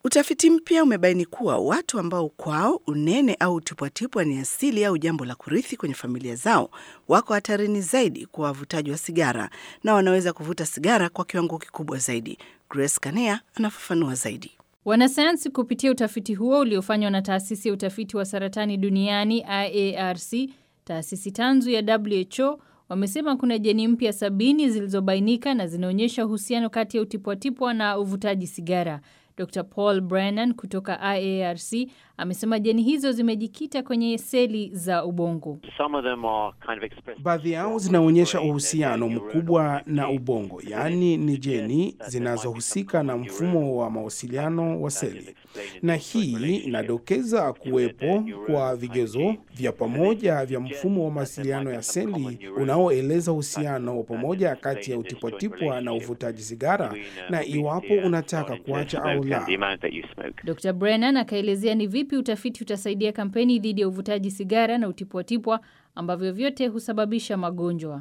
Utafiti mpya umebaini kuwa watu ambao kwao unene au utipwatipwa ni asili au jambo la kurithi kwenye familia zao wako hatarini zaidi kwa wavutaji wa sigara na wanaweza kuvuta sigara kwa kiwango kikubwa zaidi. Grace Kanea anafafanua zaidi. Wanasayansi kupitia utafiti huo uliofanywa na taasisi ya utafiti wa saratani duniani IARC, taasisi tanzu ya WHO, wamesema kuna jeni mpya sabini zilizobainika na zinaonyesha uhusiano kati ya utipwatipwa na uvutaji sigara. Dr. Paul Brennan kutoka IARC amesema jeni hizo zimejikita kwenye seli za ubongo. Baadhi yao zinaonyesha uhusiano mkubwa na ubongo, yaani ni jeni zinazohusika na mfumo wa mawasiliano wa seli, na hii inadokeza kuwepo kwa vigezo vya pamoja vya mfumo wa mawasiliano ya seli unaoeleza uhusiano wa pamoja kati ya utipwatipwa na uvutaji sigara na iwapo unataka kuacha au la. Dr. Brennan akaelezea ni vipi utafiti utasaidia kampeni dhidi ya uvutaji sigara na utipwatipwa ambavyo vyote husababisha magonjwa.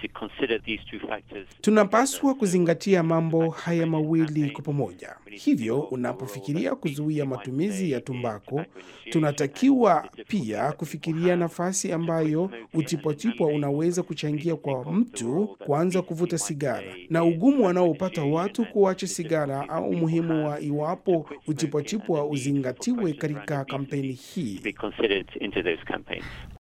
Tunapaswa kuzingatia mambo haya mawili kwa pamoja. Hivyo, unapofikiria kuzuia matumizi ya tumbako, tunatakiwa pia kufikiria nafasi ambayo utipwatipwa unaweza kuchangia kwa mtu kuanza kuvuta sigara na ugumu wanaopata watu kuacha sigara, au umuhimu wa iwapo utipwatipwa uzingatiwe katika kampeni hii.